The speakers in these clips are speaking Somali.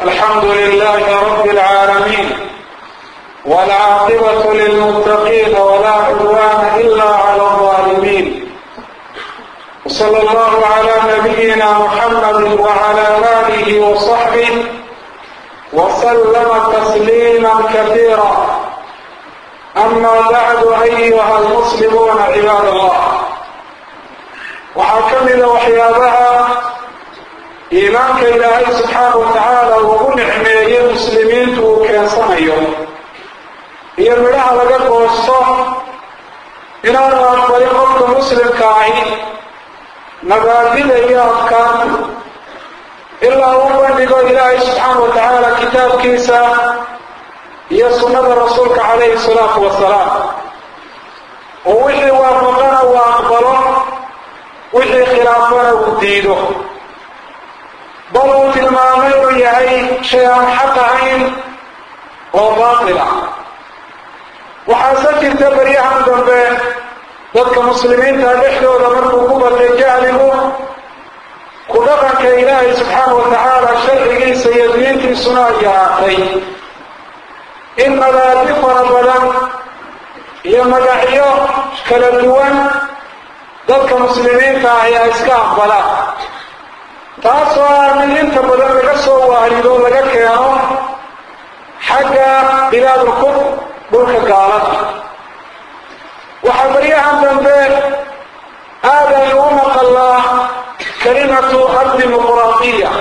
الحمد لله رب العالمين والعاقبة للمتقين ولا عدوان إلا على الظالمين وصلى الله على نبينا محمد وعلى آله وصحبه وسلم تسليما كثيرا أما بعد أيها المسلمون عباد الله waxaa ka mida waxyaabaha iimaanka ilaahay subxaana wa tacaala ugu nicmeeyey muslimiintu uu keensanayo iyo midhaha laga goosto inaanu aqbalin qofka muslimka ahi mabaadida iyo afkaanta ilaa u bandhigo ilaahay subxaana wa tacaala kitaabkiisa iyo sunnada rasuulka calayhi salaatu wasalaam oo wixii waafaqana uu aqbalo wixii khilaafana uu diido bal uu tilmaamay inuu yahay shay aan xaq ahayn oo baatila waxaase jirta baryahan dambe dadka muslimiinta dhexdooda markuu ku batay jahligu ku dhaqanka ilaahay subxaana wa tacaala sharcigiisa iyo diintiisuna ay yaraatay in madaadi fara badan iyo magacyo kala duwan dadka muslimiinta ahi ay iska aqbalaan taasoo ah mid inta badan laga soo waarido laga keeno xagga bilaadulkuf dhulka gaalada waxaa baryahan dambe aada aynu u maqallaa kalimatu addimuquraadiya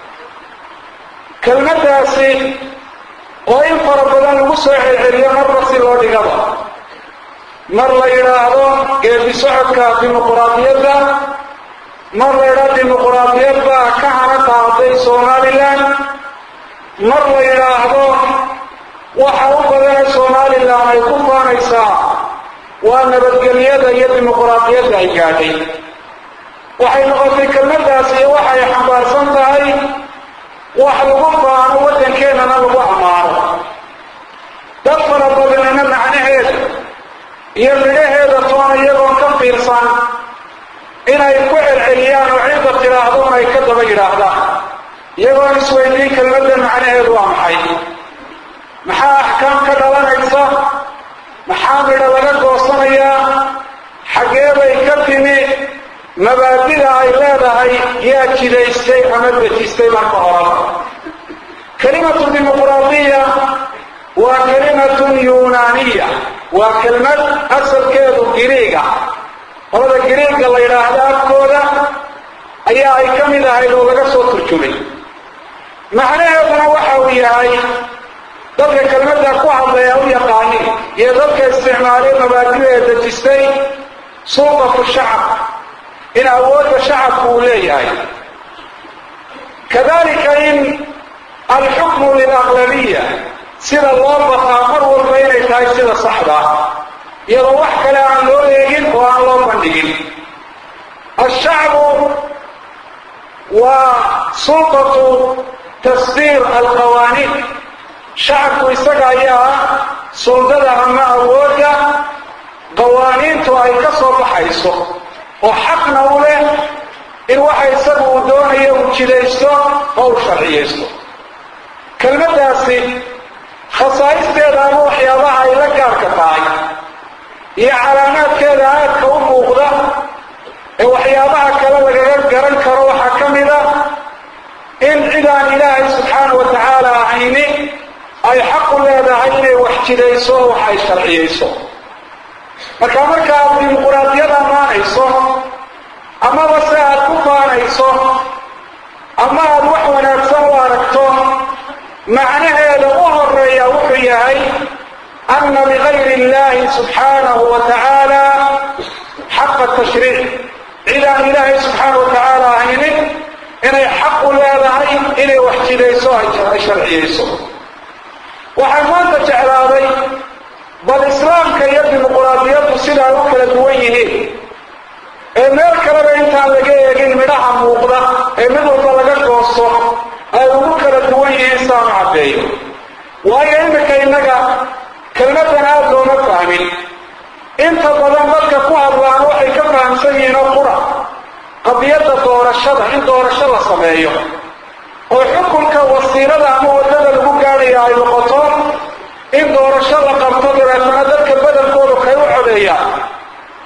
kelmaddaasi oo in fara badan lagu soo celceliyo marba si loo dhigaba mar la yidhaahdo geedi socodka dimuquraadiyadda mar la yidhaahdo dimuquraadiyad baa ka hana qaaday somalilan mar la yidhaahdo waxa u badana somalilan ay ku faanaysaa waa nabadgelyada iyo dimuquraadiyadda ay gaadhay waxay noqotay kelmaddaas iyo waxay xambaarsan tahay wax lagu faano waddankeenana lagu ammaano dad fara badanina macnaheeda iyo midhaheeda toona iyagoon ka fiirsan inay ku celceliyaan oo cidda tidhaahdoon ay ka daba yidhaahdaan iyagoon isweydiin kelmadda macnaheedu waa maxay maxaa axkaam ka dhalanaysa maxaa midha laga goosanayaa xaggee bay ka timi mabaadida ay leedahay yaa jidaystay ama dejistay marka horaba kelimatu dimuquraadiya waa kelimatun yunaaniya waa kelmad asalkeedu giriiga qolada giriigga la yidhaahdo afkooda ayaa ay ka mid ahayd oo laga soo turjumay macnaheeduna waxa uu yahay dadka kelmadda ku hadlaya u yaqaanin iyo dadka isticmaalay mabaadida ee dejistay sulqatu shacab in awoodda shacabku uu leeyahay kadalika in alxukmu lilaqlabiya sida loo baqaa mar walba inay tahay sida saxda iyadoo wax kale aan loo eegin oo aan loo bandhigin alshacbu waa sulqatu tasdiir alqawaaniin shacabku isaga ayaa suldada ama awoodda qawaaniintu ay ka soo baxayso oo xaqna u leh in waxa isagu uu doonayo uu jidaysto oo uu sharciyaysto kelmaddaasi khasaa'isteeda ama waxyaabaha ay la gaarka tahay iyo calaamaadkeeda aadka u muuqda ee waxyaabaha kale lagaga garan karo waxaa ka mid a in cidaan ilaahay subxaana wa tacaala ahayni ay xaqu leedahay inay wax jidayso oo wax ay sharciyayso marka markaaad dimuquraadiyad ammaanayso amaba se aad ku faanayso ama aad wax wanaagsan u aragto macnaheeda u horeeya wuxuu yahay ana ligayri illahi subxaanahu wa tacaala xaqa tashriic cidaan ilaahay subxaana wa tacaala ahaynin inay xaqu leedahay inay wax jidayso ay sharciyayso waxaan maanta jeclaaday bal islaamka iyo dimuquraadiyaddu sida ay u kala duwan yihiin ee meel kaleba intaan laga eegin midhaha muuqda ee mid walba laga goosto ay ugu kala duwan yihiin saanu caddeeyo waayo iminka innaga kelmadan aada looma fahmin inta badan dadka ku hadlaan waxay ka fahamsan yihiin oo qura qadiyadda doorashada in doorasho la sameeyo oo xukunka wasiirada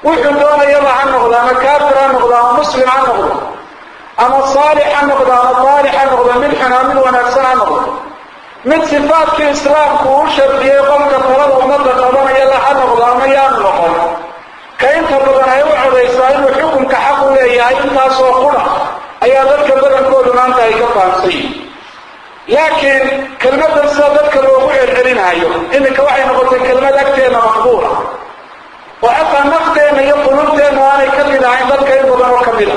wuxuu doonayaba ha noqdo ama kaafir ha noqdo ama muslim ha noqdo ama saalix ha noqdo ama daalix ha noqdo mid xunaa mid wanaagsan ha noqdo mid sifaadkii islaamku uu shardiyey qofka talada ummadda qabanaya la ha noqdo ama yaanu noqon ka inta badan ay u codaysaa inuu xukunka xaq u leeyahay intaasoo qura ayaa dadka badankoodu maanta ay ka fahamsan yihin laakiin kelmadan sida dadka loogu celcelinaayo iminka waxay noqotay kelmad agteenna maqbuula oo xataa nafteenna iyo qulubteenna aanay ka mid ahayn dadka in badan oo ka mid a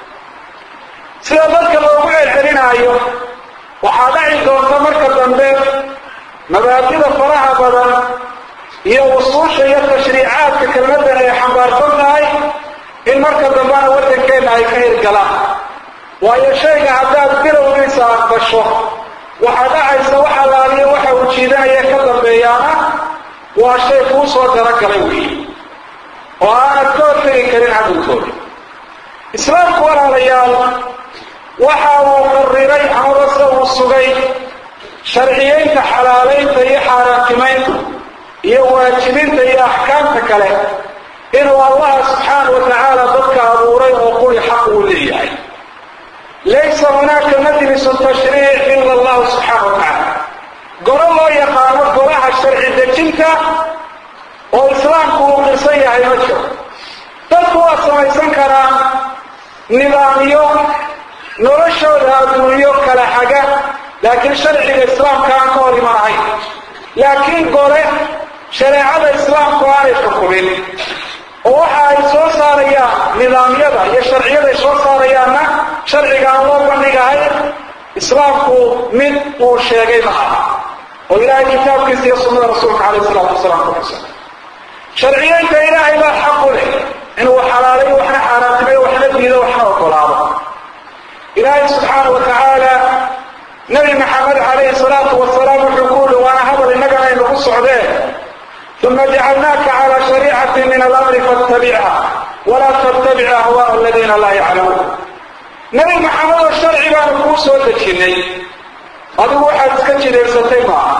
sida dadka loogu celcelinaayo waxaa dhaci doonta marka dambe mabaadida faraha badan iyo usuusha iyo tashriicaadka kelmadan ay xambaarsan tahay in marka dambena waddankeenna ay ka hirgalaan waayo shayga haddaad bilowgiisa aqbasho waxaa dhacaysa wax allaaliyo waxa uu jiidanaya ka dambeeyaana waa shay kuu soo daragalay weeye oo aanad ka hortegi karin cadowkooda islaamku walaalayaal waxa uu qariray amaba se uu sugay sharciyeynta xalaalaynta iyo xaaraantimaynta iyo waajibinta iyo axkaamta kale inuu allaha subxaana wa tacaala dadka abuuray oo quri xaq uu leeyahay laysa hunaaka majlisu tashriic ila allahu subxaana wa tacaala goro loo yaqaano golaha sharci dejinta oo islaamku uu qirsan yahay ma jiro dadku waa samaysan karaan nidaamyo noloshooda adduunyo kala xaga laakiin sharciga islaamka aan ka hor iman ahayn laakiin gole shareecada islaamku aanay xukumin oo waxa ay soo saarayaan nidaamyada iyo sharciyaday soo saarayaanna sharciga aan loo bandhigahay islaamku mid uu sheegay ma aha oo ilaahay kitaabkiisa iyo sunnada rasuulka calayh isalaatu wasalaam ku xusan sharciyeynta ilaahay baa xaq u leh inuu xalaalayo waxna xaaraantimayo waxna diido waxna ogolaado ilaahay subxaana wa tacaala nabi maxamed calayhi salaatu wasalaam wuxuu ku uri waana hadal innagana aynagu socdeen uma jacalnaaka calaa shariicati min alamri fattabicha walaa tattabic ahwaa aladiina laa yaclamuun nabi maxamed oo sharci baanu kuu soo dejinnay adigu waxaad iska jidaysatay maaha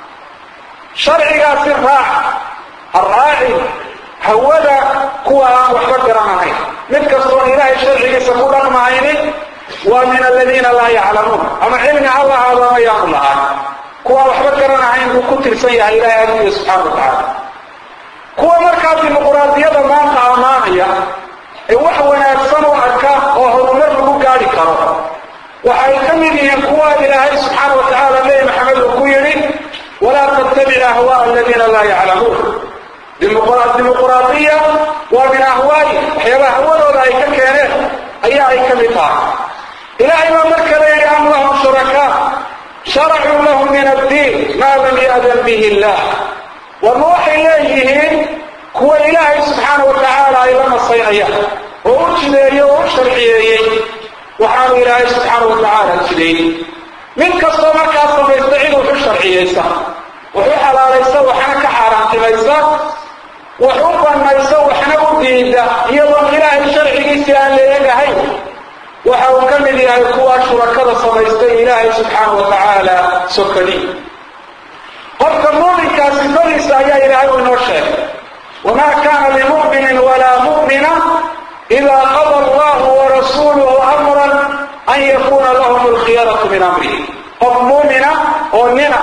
sharcigaasi raac ha raacin hawada kuwa aan waxba garanahayn mid kastoon ilaahay sharcigiisa ku dhaqmahaynin waa min aladiina laa yaclamuun ama cilmi ha lahaado ama yaanu lahaan kuwaan waxba garanahayn buu ku tirsan yahay ilaahay agtiisa subxaana wa tacaala kuwa markaa dimuquraadiyada maanta ammaanaya ee wax wanaagsan u arka oo horumar lagu gaadhi karo waxay ka mid yihiin kuwa ilaahay subxaana wa tacaala nebi maxamed uu ku yidhi walaa tattabic ahwaa aladiina laa yaclamuun dimuquraadiya waa min ahwaayi waxyaabaha hawadooda ay ka keeneen ayaa ay ka mid tahay ilaahay baa mar kale yidhi am lahum shurakaa sharacuu lahum min addiin maa lam ya'dan bihi illah warma waxay leeyihiin kuwa ilaahay subxaana wa tacaala ay la nasaynayaan oo u jideeyey oo u sharciyeeyey waxaanu ilaahay subxaana wa tacaala jideeyey mid kastoo markaa samaysta cid wuxu sharciyeysa wuxu xalaalaysa waxna ka xaaraantimaysa wax u banaysa waxna u diida iyadoon ilaahay sharcigiisii aan leegahayn waxa uu ka mid yahay kuwa shurakada samaystay ilaahay subxaana wa tacaala sokadi qofka muuminkaa sifadiisa ayaa ilaahay uu inoo sheegay wamaa kaana limuminin walaa mu'mina idaa qada allahu warasuuluhu amran an yakuuna lahum alkhiyaratu min amrihi qof muumina oo nina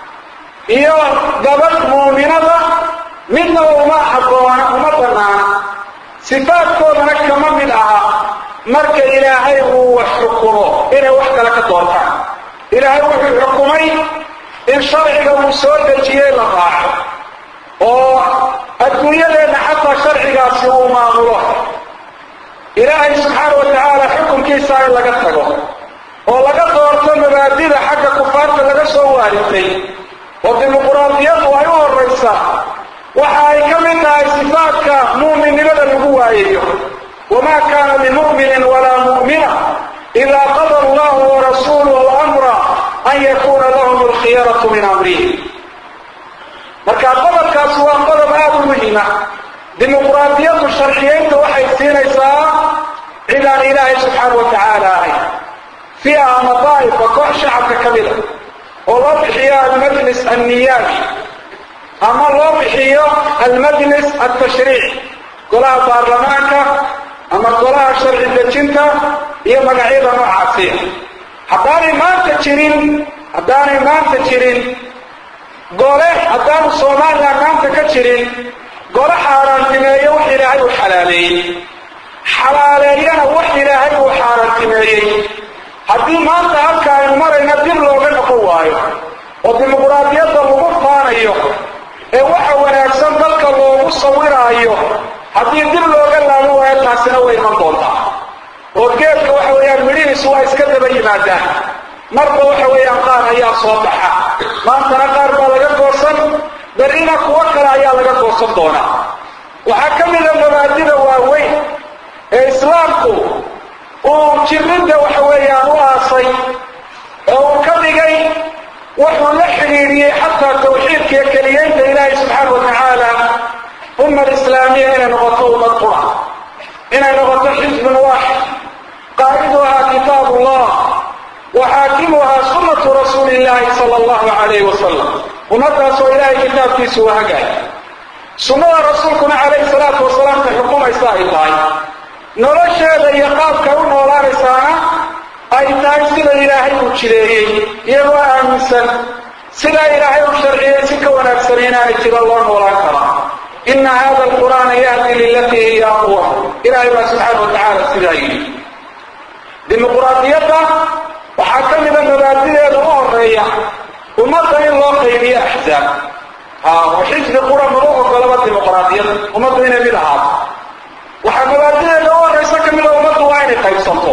iyo gabadh muuminada midnaba uma habboona uma banaana sifaadkoodana kama mid aha marka ilaahay uu wax xukumo inay wax kale ka doortaan ilaahay wuxuu xukumay in sharciga uu soo dejiyey la raaco oo adduunyadeenna xataa sharcigaasi uu maamulo ilaahay subxaana wa tacaala xukunkiisa in laga tago oo laga doorto mabaadida xagga kufaarta laga soo waaritay oo dimuquraadiyadu ay u horaysaa waxa ay ka mid tahay sifaadka muuminnimada lagu waayayo wamaa kaana limuminin walaa mu'mina idaa qada allahu warasuuluhu amra an yakuuna lahum alkhiyaratu min amrihi marka qodobkaasi waa qodob aada u muhima dimuquraadiyadu sharciyeynta waxay siinaysaa cidaan ilaahay subxaana wa tacaala ahayn fiiha ama daa'ifa koox shacabka ka mida oo loo bixiyo almajlis anniyaabi ama loo bixiyo almajlis altashriic golaha baarlamaanka ama golaha sharci dejinta iyo magacyada noocaasiya haddaanay maanta jirin haddaanay maanta jirin gole haddaanu somalilan maanta ka jirin gole xaaraantimeeyo wax ilaahay uu xalaaleeyey xalaaleeyana wax ilaahay uu xaaraantimeeyey haddii maanta halka aynu marayna dib looga noqon waayo oo dimuquraadiyadda lagu faanayo ee waxa wanaagsan dalka loogu sawiraayo haddii dib looga laaban waayo taasina way iman doontaa oo geedka waxa weeyaan midhihiisu waa iska daba yimaadaan marba waxa weeyaan qaar ayaa soo baxa maantana qaar baa laga goosan berrina kuwo kale ayaa laga goosan doonaa waxaa ka mida mabaadida waaweyn ee islaamku uu jirridda waxa weeyaan u aasay ee uu ka dhigay wuxuu la xidhiidhiyey xataa tawxiidka iyo keliyeynta ilaahay subxaana wa tacaala umma alislaamiya inay noqoto ummad qura inay noqoto xisbun waaxid qaa'iduhaa kitaab ullah wa xaakimuhaa sunnatu rasuuli illaahi sala allahu calayhi wasalam ummadaasoo ilaahay kitaabkiisu u hagaay sunnada rasuulkuna calayhi salaatu wasalaamka xukumaysa ay tahay nolosheeda iyo qaabka u noolaanaysaana ay tahay sida ilaahay uu jireeyey iyagoo aaminsan sidaa ilaahay u sharciyey si ka wanaagsan inaanay jiro loo noolaan karaa ina hada alqur'aana yahdi lilatii hiya aqwa ilaahay baa subxaana wa tacaala sidaa yidhi dimuquraadiyadda waxaa ka mida mabaadideeda u horeeya ummadda in loo qaybiyo axzaab ha oo xisbi qura magu ogolaba dimuquraadiyadda ummaddu inay mid ahaato waxaa mabaadideeda u horaysa ka mida ummaddu waa inay qaybsanto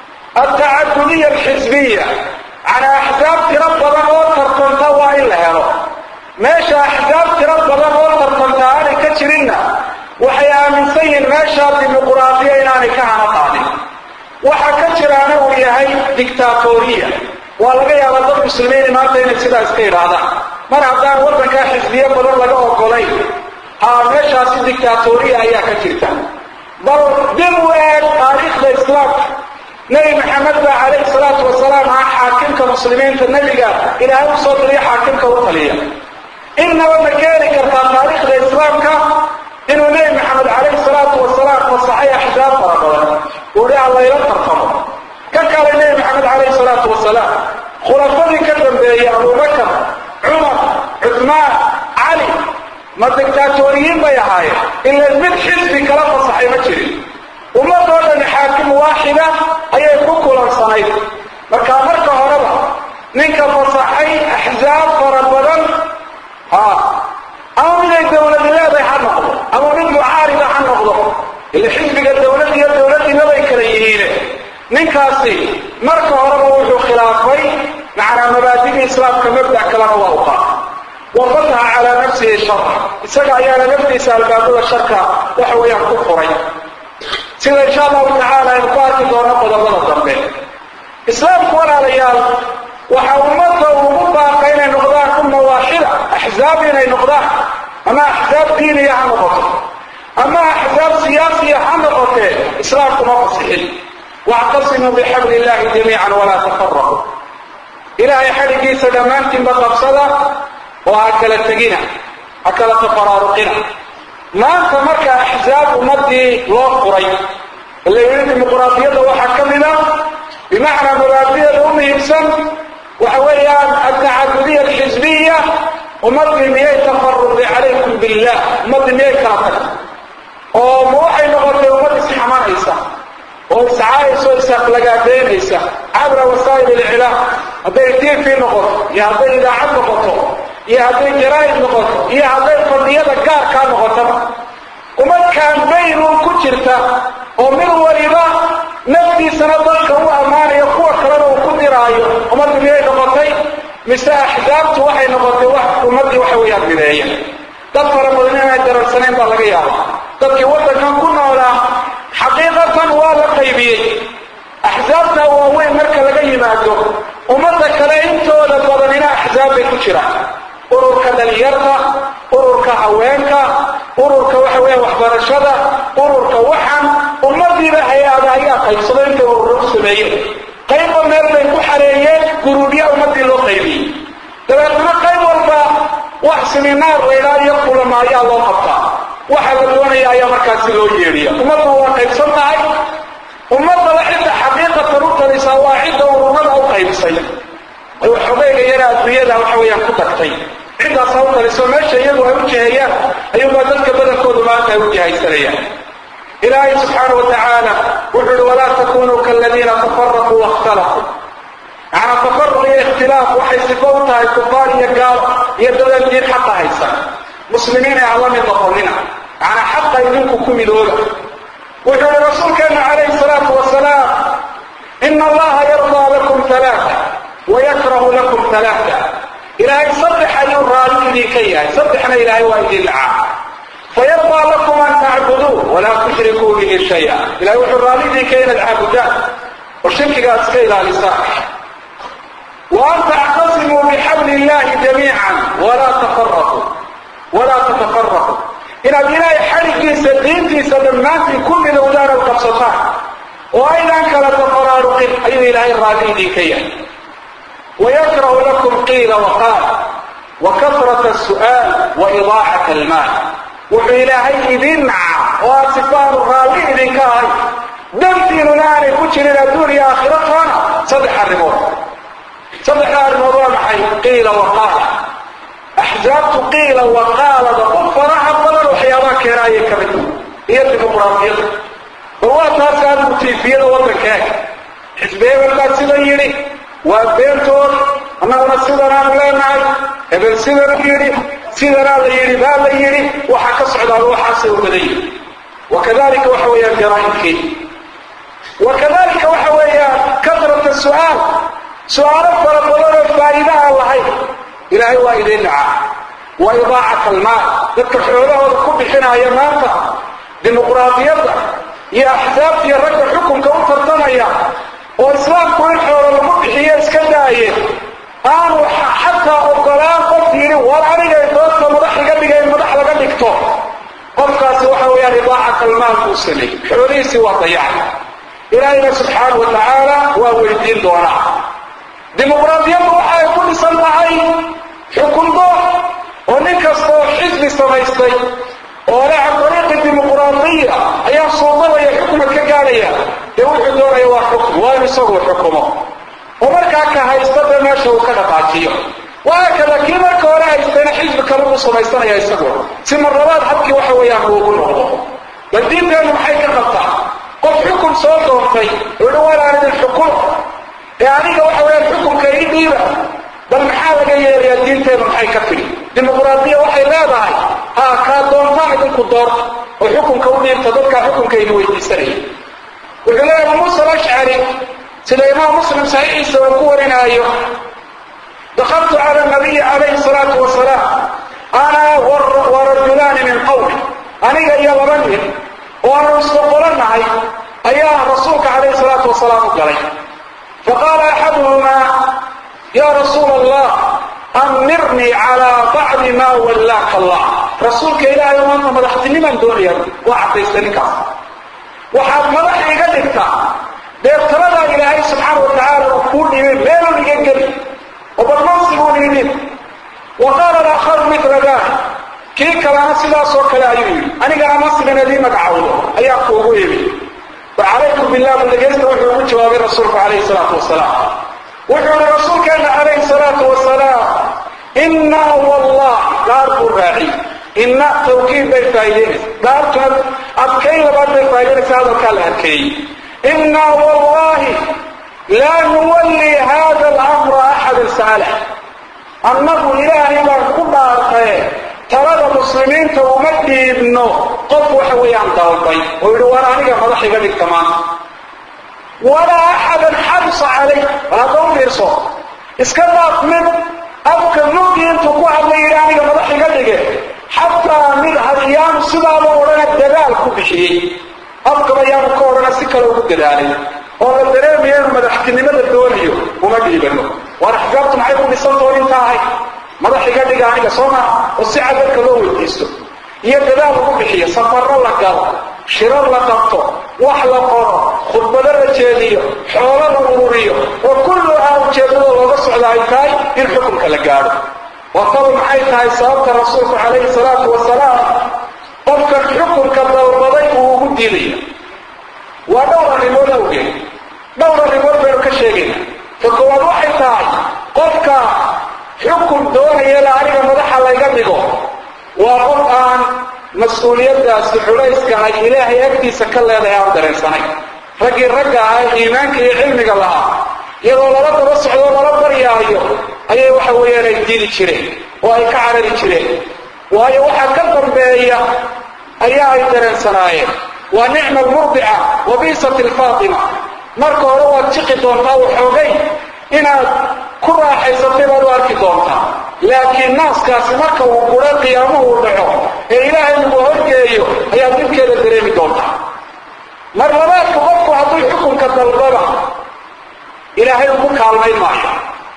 altacadudiya alxisbiya canaa axzaab tiro badan oo tartanta waa in la helo meesha axzaab tiro badan oo tartanta aanay ka jirinna waxay aaminsan yihiin meeshaa dimuquraadiya inaanay ka hana qaadin waxa ka jiraana uu yahay dictatoriya waa laga yaabaa dad muslimiini maanta inay sidaa iska idhaahdaan mar haddaan waddankaa xisbiyo badan laga ogolayn haa meeshaasi dictatoriya ayaa ka jirta bal dib u eeg taariikhda islaamka nebi maxamed baa calayhi salaatu wasalaam ah xaakimka muslimiinta nebiga ilaahay u soo diriyo xaakimka u taliya innaba ma keeni kartaa taariikhda islaamka inuu nebi maxamed calayhi salaatu wasalaam fasaxay axzaab fara badan uu hi allayla tartamo ka kale nebi maxamed calayhi salaatu wasalaam khulafadii ka dambeeyey abubakar cumar cuthmaan cali ma dictaatoriyiin bay ahaayeen ila mid xisbi kala fasaxay ma jirin ummadoo dhan xaakim waaxida ayay ku kulansanayd markaa marka horeba ninka fasaxay axzaab fara badan ha ama miday dawladi leedahay ha noqdo ama mid mucaarida ha noqdo ila xisbiga dawlad iyo dawladdiinabay kala yihiine ninkaasi marka horeba wuxuu khilaafay macnaa mabaadidii islaamka mabdac kalena waa u qaatay wa fataha calaa nafsihi shara isaga ayaana naftiisa albaabada sharka waxa weeyaan ku furay sida insha allahu tacaala aynu ku arki doono qodobada dambe islaamku walaalayaal waxa ummadda ugu baaqa inay noqdaan umma waaxida axzaab inay noqdaan ama axzaab diiniya ha noqoto ama axzaab siyaasiya ha noqotee islaamku ma fasixin wactasimuu bixabli illahi jamiican walaa tafaraqu ilaahay xadhigiisa dhammaantiinba qabsada oo ha kala tegina ha kala tafaraaruqina maanta marka axzaab ummadii loo furay la yidhi dimuquraadiyadda waxaa ka mida bimacnaa mabaadideeda u muhiimsan waxa weeyaan altacadudiya alxisbiya ummadii miyay tafaruqi calaykum billah ummadii miyay kala tagtay oo ma waxay noqotay ummad isxamanaysa oo iscaayaysa oo isaflagaadeynaysa cabra wasaa'il ilclaam hadday t v noqoto iyo hadday idaacad noqoto iyo hadday jaraa'id noqoto iyo hadday fadhiyada gaarkaa noqotaba ummad kaambaynuun ku jirta oo mid waliba naftiisana dadka u ammaanayo kuwa kalena uu ku diraayo ummaddu miyay noqotay mise axzaabtu waxay noqotay wax ummaddii waxa weeyaan mideeya dad fara badan inay dararsanayn baa laga yaaba dadkii waddankan ku noolaa xaqiiqatan waa la qaybiyey axsaabta waaweyn marka laga yimaado ummadda kale intooda badanina axsaab bay ku jiraan ururka dhalinyarta ururka haweenka ururka waxa weya waxbarashada ururka waxan ummadiiba hay-ada ayaa qaybsado intay ururo u sameeyeen qayba meel bay ku xareeyeen guruubya ummadii loo qaybiyey dabeetna qayb walba wax siminaar laydhaa iyo kulama ayaa loo qabtaa waxa la doonaya ayaa markaasi loo yeedhiya ummadda waa qaybsan tahay ummadaba cidda xaqiiqatan u talisaa waa cidda ururada u qaybsay ay waxoogayga yara adduunyada waxa weeyaan ku tagtay ciddaasaa u taliso meesha iyagu ay u jiheeyaan ayuunbaa dadka badankoodu maanta ay u jihaysanayaan ilaahay subxaana wa tacaala wuxuu uhi walaa takunuu kaaladiina tafaraquu waاkhtalafuu macnaa tafaruq iyo ikhtilaaf waxay sifo u tahay kufaar iyo gaalo iyo dadaan diin xaqa haysan muslimiin ee hala mid noqonina macnaa xaqa idinku ku midooba wuxuu ihi rasuulkeenu calayhi salaatu wasalaam ina allaha yardaa lakum alaaa wayakrahu lakum alaaa ilaahay saddex ayuu raali idinka yahay saddexna ilaahay waa idin lacaa fayardaa lakum an tacbuduu walaa tushrikuu bihi shaya ilahay wuxuu raali idinka inaad caabudaan oo shirkigaad iska ilaalisaan وأن تعتصموا بحبل الله جميعا ولا تفرقوا ولا تتفرقوا إن إلهي حركيسا دينتيسا دمانتي كل دولار القبصتان وأيضا كلا تفرارق أي إلهي الرادي ديكيا ويكره لكم قيل وقال وكثرة السؤال وإضاعة المال وإلهي إذن وصفار الرادي ديكاي دمتي ناني كتشر الدنيا آخرتها صدح الرموت saddexda arrimood waa maxay qiila waqaala axsaabtu qiila waqaalada u faraha badan waxyaabaha keenaayay ka mid iyo dimuqraadiyada bal waa taas adigu tiifiyada waddankaaga xisbi hebel baa sidan yidhi waa beentood annaguna sidanaanu leenahay hebel sidanu yidhi sidanaa la yidhi baa la yidhi waxaa ka socdaaba waxaasay u badan yihi wakadalika waxa weeyaan jaraa'imkii wakadalika waxa weeyaan kasrata su'aal su-aalo fara badan oo faa'iida aan lahayn ilaahay waa idiin nacaa wa idaacat almaal dadka xoolahooda ku bixinaya maanta dimuqraadiyadda iyo axsaabta iyo ragga xukunka u tartamaya oo islaamku in xoolo lagu bixiyo iska daaye aanu xataa ogolaan qof yidhi war anigay doodta madax iga dhiga in madax laga dhigto qofkaasi waxa weeyaan idaacat almaal buu sameeyey xoolihiisii waa dayacay ilaahayna subxaanau wa tacaala waa weydiin doonaa dimuqraadiyaddu waxa ay ku dhisan tahay xukun doox oo nin kastaoo xisbi samaystay oo le can dariiqi dimuqraadiya ayaa suudalaya xukumad ka gaadhaya dee wuxuu doonaya waa xukm waa inu isaguu xukumo oo markaa ka haysta dee meesha uu ka dhaqaajiyo wahaakada kii marka hore haystayna xisbi kale uu samaysanaya isagu si marlabaad habkii waxa weeyaan uu ugu noqdo bal diinteennu maxay ka qabtaa qof xukun soo doontay uhi walaan idin xukumo ee aniga waxa weeyaan xukunka ii dhiiba bal maxaa laga yeelayaa diinteenu maxay ka tidhi dimuqraadiya waxay leedahay haa kaa doontaan idinku doorta oo xukunka u dhiibta dadkaa xukunka idin weydiisanaya wuxuu leeyahay abu muusa alashcari sida imaam muslim saxiixiisa uu ku warinaayo dakaltu cala nabiyi calayhi salaatu wasalaam ana warajulaani min qawmi aniga iyo laba nin oo aanu isboqolanahay ayaa rasuulka calayhi salaatu wasalaam u galay فقال أحدهما يا رسول الله أمرني على بعض ما ولاك الله رسولك إلهي وأنت مدحتني من دوني وعطيستني waxaad madax iga dhigtaa deebtaladaa ilaahay subxaana wa tacaala uu kuu dhibin meelan iga geli oo badmansiguu dhiibin wa qaala alaakharu mila dalik kii kalena sidaasoo kale ayuu yidhi anigana masligan idii magacawdo ayaa kuugu imi وعليكم بالله من لقيت وحي جواب الرسول عليه الصلاة والسلام وحي الرسول كان عليه الصلاة والسلام إنا والله دار الراعي إن توكيد بالفايدين دار أبكي لبعض بالفايدين هذا كان أبكي إنا والله لا نولي هذا الأمر أحد سالح أنه إلهي ما كنا خير talada muslimiinta uma dhiibno qof waxa weeyaan dalbay oo yidhi war aniga madax iga dhigta maanta walaa axadan xabsa calayh bal hadda u fiirso iska daaf mid afka nuugii intuu ku hadlay yidhi aniga madax iga dhige xataa mid hadyaanu sidaaba odhana dadaal ku bixiyey afkaba yaanu ka odhana si kale ugu dadaalay oo la dareemayo inuu madaxtinimada doonayo uma dhiibano waar axsaabtu maxay ku dhisan doon inta ahay madax iga dhiga aniga soo maa oo si cadalka loo weydiisto iyo dadaal lagu bixiyo safarro la galo shiro la qabto wax la qoro khudbado la jeediyo xoolo la ururiyo oo kulluhaa ujeeddada looga socda ay tahay in xukunka la gaadho wataba maxay tahay sababta rasuulku calayhi salaatu wasalaam qofkan xukunka dalbaday uu ugu diidaya waa dhowr arrimood awgeed dhowr arrimood baynu ka sheegayna ta koowaad waxay tahay qofka xukun doonaya la aniga madaxa layga dhigo waa qof aan mas-uuliyaddaasi xulayska ay ilaahay agtiisa ka leedahay aan dareensanay raggii ragga ah ee iimaanka iyo cilmiga lahaa iyadoo lala daba socdoo lala baryaayo ayay waxa weeyaan ay diidi jireen oo ay ka carari jireen waayo waxaa ka dambeeya ayaa ay dareensanaayeen waa nicma almurdica wa biisat alfaatima marka hore waad jiqi doontaa waxoogay inaad ku raaxaysatay baad u arki doontaa laakiin naaskaasi marka uu guro qiyaamo uu dhaco ee ilaahay lagu horgeeyo ayaad dhibkeeda dareemi doontaa mar labaadku qofku hadduu xukunka dalbaba ilaahay ugu kaalmayn maayo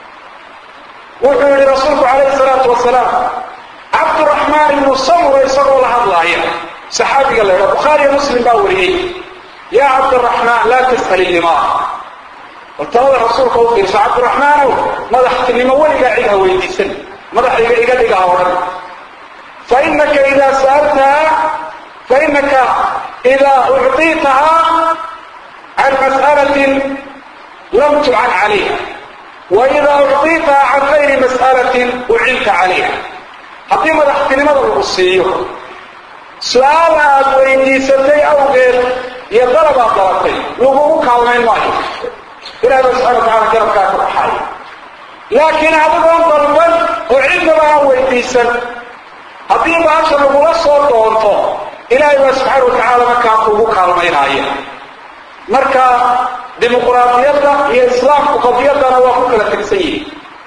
wuxuu yidhi rasuulku calayhi salaatu wasalaam cabduraxmaan ibnu samura isagoo la hadlaaya saxaabiga la ydhaa bukhaariyo muslim baa wariyey yaa cabdiraxmaan laa tas'al ilimaa waltalada rasuulka u fiirso cabdiraxmaanow madaxtinimo weligaa cid ha weydiisan madaxayga iga dhiga ha odhan fainaka idaa sa'altaha fainaka idaa ucطiitahaa can mas'alatin lam tucan calayha wa idaa ucطiitahaa can gayri mas'alatin ucinta calayha haddii madaxtinimada lagu siiyo su-aal aad weydiisatay awgeed iyo dalabaad dalatay lagugu kaalmayn maayo ilahi ba subxana watacala garabkaa ka baxaaya laakiin adigoon dalban oo cidnaba aan weydiisan haddii baasha lagula soo doonto ilaahay baa subxaana wa tacaala markaa kugu kaalmaynaaya marka dimuquraadiyadda iyo islaamku qadiyaddana waa ku kala tegsan yihin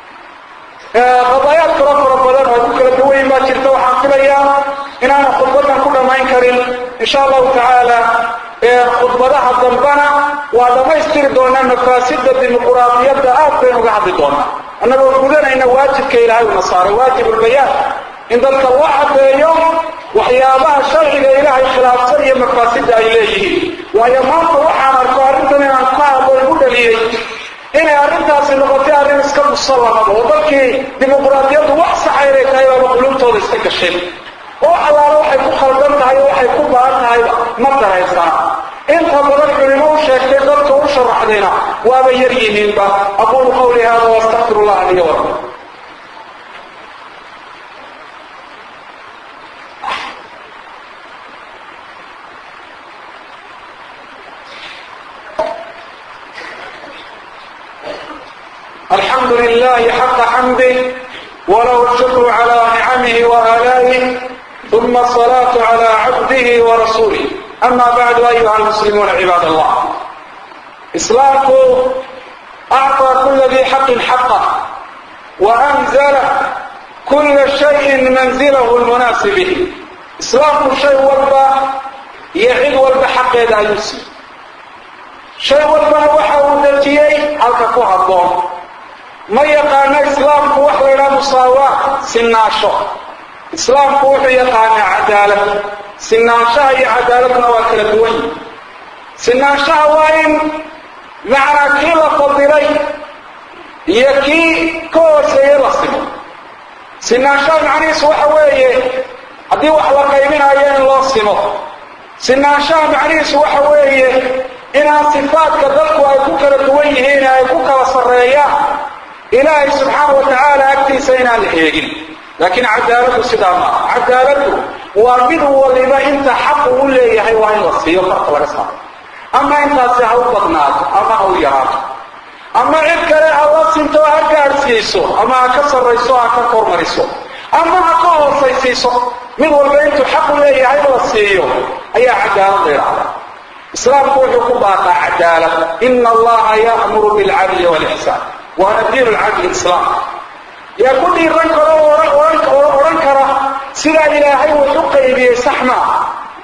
qadaayaad kalo fara badan oo ku kala duwayn baa jirta waxaan filayaa inaana khudbadan ku dhammayn karin insha allahu tacaala khudbadaha dambana waa dhammaystiri doonaa mafaasida dimuquraadiyadda aad baynu uga hadli doonaa annagoo gudanayna waajibka ilaahay una saaray waajibulbayaan in dadka loo caddeeyo waxyaabaha sharciga ilaahay khilaafsan iyo mafaasida ay leeyihiin waayo maanta waxaan arko arrintan inaan ka hadlo igu dhaliyey inay arrintaasi noqotay arrin iska musallamada oo dadkii dimuquraadiyaddu wax saxa inay tahay baaba qulubtooda iska gasheen oo allaala waxay ku khaldan tahay oo waxay ku baahan tahayba ma daraysana inta badan culimo u sheegtay dadka u sharaxdayna waaba yar yihiinba aquulu qawli hada waastaqfir allah liya walakum الحمد لله حق حمده وله الشكر على نعمه وآلائه ثم الصلاة على عبده ورسوله أما بعد أيها المسلمون عباد الله إسلامكم أعطى كل ذي حق حقه وأنزل كل شيء منزله المناسب به إسلامكم شيء والبا يعيد والبا حق يدا يسي شيء والبا وحا ودجيي halka ku haboon ma yaqaano islaamku wax la ydhaha musaawaat sinaasho islaamku wuxuu yaqaanaa cadaalad sinaanshaha iyo cadaaladna waa kala duwan yihi sinaanshaha waa in macnaa kii la fadilay iyo kii ka hooseeye la simo sinaanshaha macnihiisu waxa weeye haddii wax la qaybinayo in loo simo sinaanshaha macnihiisu waxa weeye inaan sifaadka dadku ay ku kala duwan yihiin ay ku kala sarreeyaan ilaahay subxaana wa tacaala agtiisa inaan la eegin laakiin cadaaladdu sidaa maaha cadaaladdu waa mid waliba inta xaqu u leeyahay waa in la siiyo farka laga saaro ama intaasi ha u badnaato ama ha u yaraato ama cid kale ha la sinto ha gaadhsiiso ama ha ka sarrayso ha ka kormariso ama ha ka hoosaysiiso mid walba intuu xaq u leeyahay la siiyo ayaa cadaalad la yidhahdaa islaamku wuxuu ku baaqaa cadaalad ina allaha ya'muru bilcadli walixsaan waana diin lcadli islaam yaa ku dhiiran karo oo odhan kara sidaa ilaahay wuxu qaybiyey sax maaha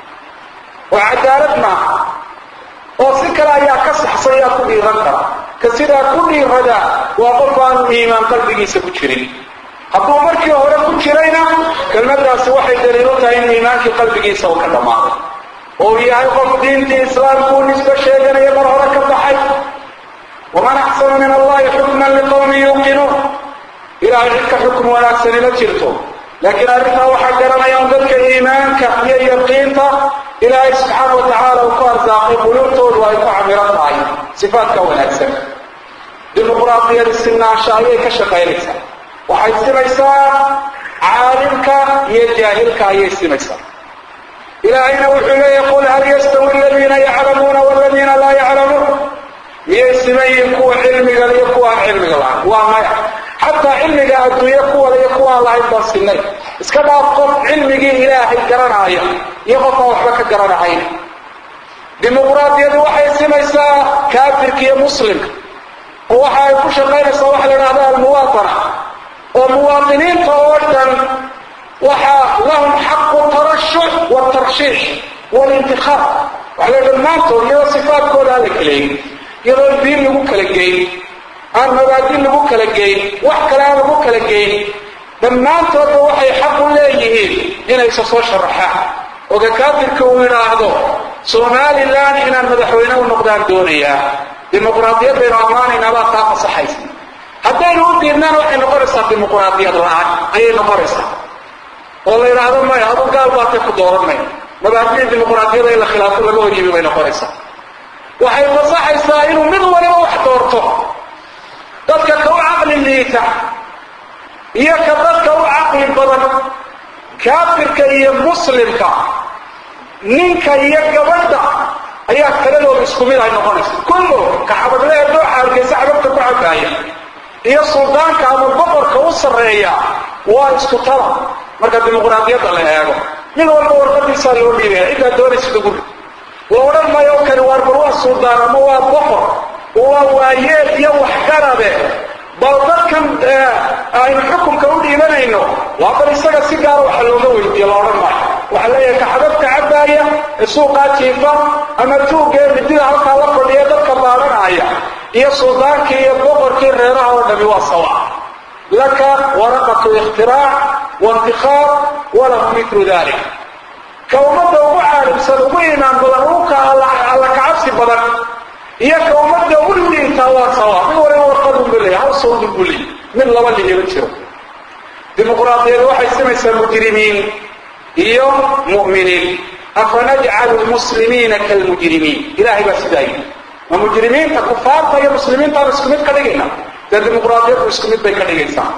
oo cadaalad maaha oo si kale ayaa ka saxsan yaa ku dhiiran kara ka sidaa ku dhiirada waa qof aanu iimaan qalbigiisa ku jirin hadduu markii hore ku jirayna kelmadaasi waxay daliilu tahay in iimaankii qalbigiisa uu ka dhammaaday oo yahay qof diintii islaamku u nisbo sheeganaya mar hore ka baxay waman axsanu min allahi xukman liqowmin yuuqinuun ilaahay cid ka xukm wanaagsanila jirto laakiin arrintaa waxaa garanayaan dadka iimaanka iyo yaqiinta ilaahay subxaana wa tacaala uu ku arsaaqay quluubtoodu ay ku camiran tahay sifaadka wanaagsan dimuqraadiyadi sinaansha ayay ka shaqaynaysaa waxay simaysaa caalimka iyo jaahilka ayay simaysaa ilaahayna wuxuu leeyahy qul hal yastawi aladiina yaclamuuna waladiina laa yaclamuun miyay simayiin kuwa cilmiga iyo kuwa aan cilmiga lahayn waa maya xataa cilmiga adduunye kuwada iyo kuwaan lahayn baan sinay iska dhaaf qof cilmigii ilaahay garanaaya iyo qof aan waxba ka garanahayn dimuqraadiyadu waxay simaysaa kaafirka iyo muslimka oo waxa ay ku shaqaynaysaa waxa la idhahda almuwaatana oo muwaatiniinta oo dhan waxaa lahum xaqu tarashuc watarshiix walintikhaab waxa la dhammaantood iyadoo sifaadkooda aan la kaleeyin iyadoo diin lagu kala geyn aan mabaadin lagu kala geyn wax kale aan lagu kala geyn dhammaantoodba waxay xaq u leeyihiin inaysa soo sharaxaan oga kaafirka uu yidhaahdo somalilan inaan madaxweyne u noqdaan doonayaa dimuqraadiyadaynu ammaanaynaa baa taa fasaxaysa haddaynu u diidnaan waxay noqonaysaa dimuqraadiyad la-aan ayay noqonaysaa oo la yidhaahdo maya adu gaal baatay ku dooran maya mabaadida dimuqraadiyada in la khilaafo laga hor yimi bay noqonaysaa waxay fasaxaysaa inuu mid waliba wax doorto dadka ka u caqli liita iyo ka dadka u caqli badan kaafirka iyo muslimka ninka iyo gabadha ayaa taladooda isku mid ay noqonaysa kullo ka xabadlehe dooxa hargeysa xababta ku cabaaya iyo suldaanka ama boqorka u sarreeya waa isku tala marka dimuqraadiyadda la eego mid walba warqadiisaa loo dhiibaya ciddaa doonaysa duguri la odhan maayo kani waar bal waa suldaan ama waa boqor waa waayeel iyo waxgarabe bal dadkan aynu xukunka u dhiibanayno waa bal isaga si gaara waxa looga weydiiye la odhan maayo waxaa leeyahay ka xababka cabaaya ee suuqaa jiifa ama tuugee midida halkaa la fadhiya dadka baadanaya iyo suldaankii iyo boqorkii reeraha oo dhami waa sawa laka waraqatu ikhtiraac waintikhaab walahu mitlu dalik ka ummadda ugu caalimsan ugu iimaan badan uka alla kacabsi badan iyo ka ummadda u liitaa waa sawa mid waliba warqadun buu leeyahay hal sawdin buu leeyahay mid laba lihiba jiro dimuqraadiyadu waxay simaysaa mujrimiin iyo mu'miniin afanajcalu lmuslimiina kalmujrimiin ilahay baa sidaa yidhi ma mujrimiinta kufaarta iyo muslimiintaanu isku mid ka dhigayna dee dimuqraadiyadu isku mid bay ka dhigaysaa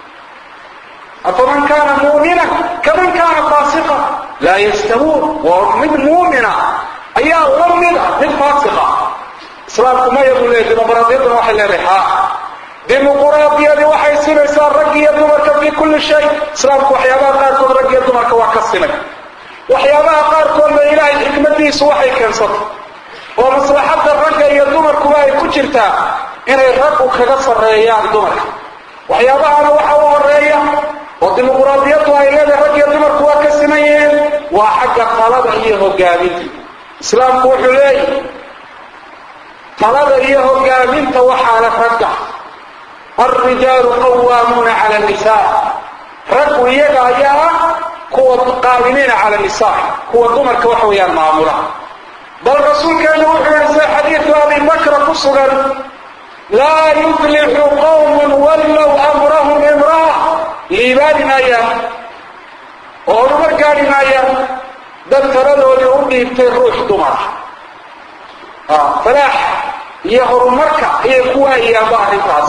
afaman kaana mu'mina kaman kaana faasiqa laa yastawuun waa mid muumina ayaa la mida mid faasiqa islaamku maya buu leeyahy dimuqraadiyadduna waxay leedahay haa dimuqraadiyadii waxay sinaysaa rag iyo dumarka fii kulli shay islaamku waxyaabaha qaarkood rag iyo dumarka waa ka sinay waxyaabaha qaarkoodna ilaahay xikmadiisu waxay keensatay oo maslaxadda ragga iyo dumarkuba ay ku jirtaa inay raggu kaga sarreeyaan dumarka waxyaabahana waxa u horeeya oo dimuqraadiyaddu ay leedahay rag iyo dumarku waa ka siman yihiin waa xagga talada iyo hogaaminta islaamku wuxuu leeyahy talada iyo hogaaminta waxaana ragga alrijaalu qawaamuuna cala nisaa raggu iyaga ayaa ah kuwa qaadimiina cala nisaa kuwa dumarka waxa weeyaan maamula bal rasuulkeenu wuxuu yihi sida xadiidu abi bakra ku sugan laa yuflixu qawmun wallow amrahum imra'a liibaani maayaan oo horumar gaadhi maayaan dad taladoodii u dhiibtay ruux dumara falaax iyo horumarka ayay ku waayayaanba arrintaas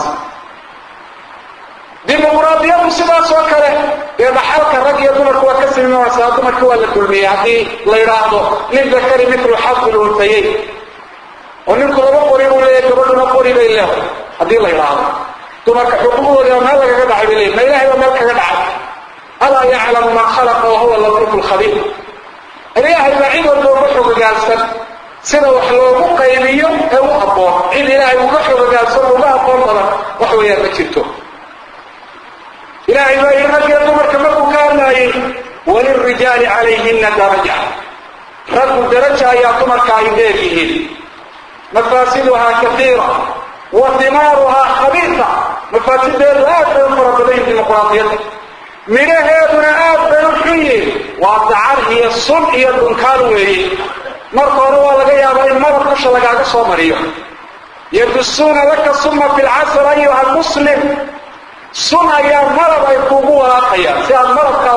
dimuqraadiyadu sidaas oo kale dee dhaxalka rag iyo dumarku waa ka simimaysaa dumarka waa la dulmiyey haddii la yidhaahdo nin dakari mitlu xadul untayeyn oo ninku laba qori buu leeyahay gabadhuna qori bay leedahay haddii la yidhaahdo dumarka xuquuqdooda meel lagaga dhacay bay leeyihin ma ilahay baa meel kaga dhacay alaa yaclamu man khalaqa wa huwa latiifu lkhabiir ilaahay baa cid walba uga xogogaalsan sida wax loogu qaybiyo ee u habboon cid ilaahay uga xogogaalsan oo uga aqoon badan wax weeyaan ma jirto ilaahay baa yidhi raggiyo dumarka markuu ka hadlaayay walilrijaali calayhina daraja raggu daraja ayaa dumarka ay dheer yihiin mafaasiduhaa kaiira wa dimaaruhaa khabiisa mafaasideedu aad bay u fara badan yihin dimuqraadiyadda midhaheeduna aad bay u xun yihin waa dacar iyo sun iyo dhunkaan weeye marka hore waa laga yaabaa in madab dusha lagaaga soo mariyo yadusuuna laka suma fi lcasr ayuha muslim sun ayaa malab ay kuugu walaaqayaan si aad malabkaa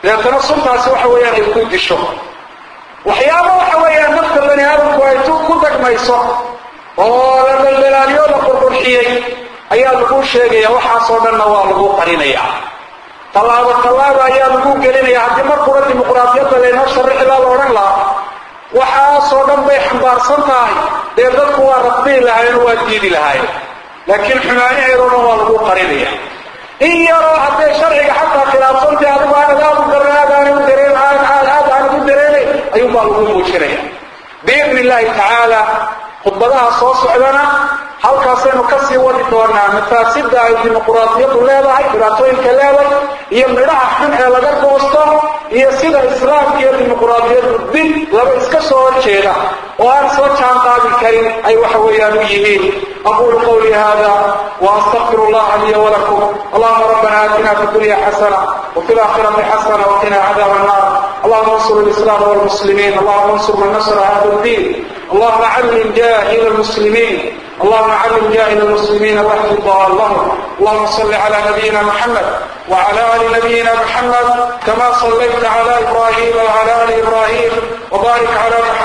deetana suntaasi waxa weeyaan ay ku disho waxyaaba waxa weeyaan nafta bani aadamku ay ku dagmayso oo la daldalaaliyo la qurqurxiyey ayaa lagu sheegaya waxaasoo dhanna waa lagu qarinaya tallaabo tallaaba ayaa lagu gelinaya haddii markura dimuqraadiyadda laynoo sharixi baa la odhan lahaa waxaasoo dhan bay xambaarsan tahay dee dadku waa rafdihi lahaayeen waa diidi lahaayeen laakiin xumaanaheedoo dhan waa lagu qarinaya in yaroo hadday sharciga xataa khilaafsantay adigu aanad aad u garan aad aanad u dareen aad aad aad aanad u dareenay ayuunbaa lagu muujinaya biidni illaahi tacaala khudbadaha soo socdana halkaasaynu ka sii wadi doonaa mafaasida ay dimuquraadiyadu leedahay dhibaatooyinka leedahay iyo midhaha xun ee laga goosto iyo sida islaamka iyo dimuquraadiyadu dib laba iska soo horjeeda oo aan soo jaan qaadi karin ay waxa weeyaan u yihiin aquulu qawlii hada واستغفر الله لي ولكم اللهم ربنا اتنا في الدنيا حسنه وفي الاخره حسنه وقنا عذاب النار اللهم انصر الاسلام والمسلمين اللهم انصر من نصر هذا الدين اللهم علم جاهل المسلمين اللهم علم جاهل المسلمين واهد ضالهم اللهم صل على نبينا محمد وعلى ال نبينا محمد كما صليت على ابراهيم وعلى ال ابراهيم وبارك على محمد